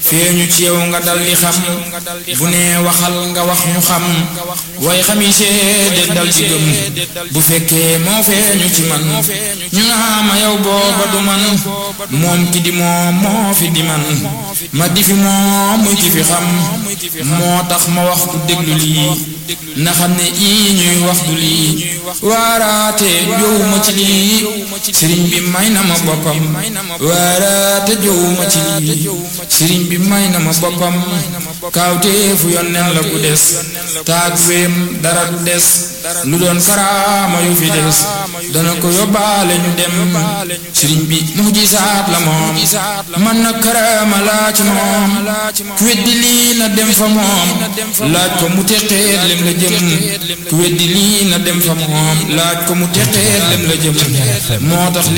feeñu ci yow nga dal di xam bu nee waxal nga wax ñu xam way xami seede dal di gëm bu fekkee moo feeñu ci man ñu naa ma yow booba du man moom ki di moom moo fi di man ma di fi moom muy ki fi xam moo tax ma wax ku déglu lii na xam ne ii ñuy wax du lii waaraate jowuma ci lii sëriñ bi may na ma boppam waaraate jowuma ci lii sëriñ bi may na ma boppam kaawteefu yonneen la ku des taag weem dara du des lu doon karaama yu fi des dana ko yóbbaale ñu dem sëriñ bi mujisaat la moom man na karaama laa ci moom ku weddi lii na dem fa moom laaj ko mu teqeet lem la jëm ku weddi lii na dem fa moom laaj ko mu teqeet lem la jëm moo tax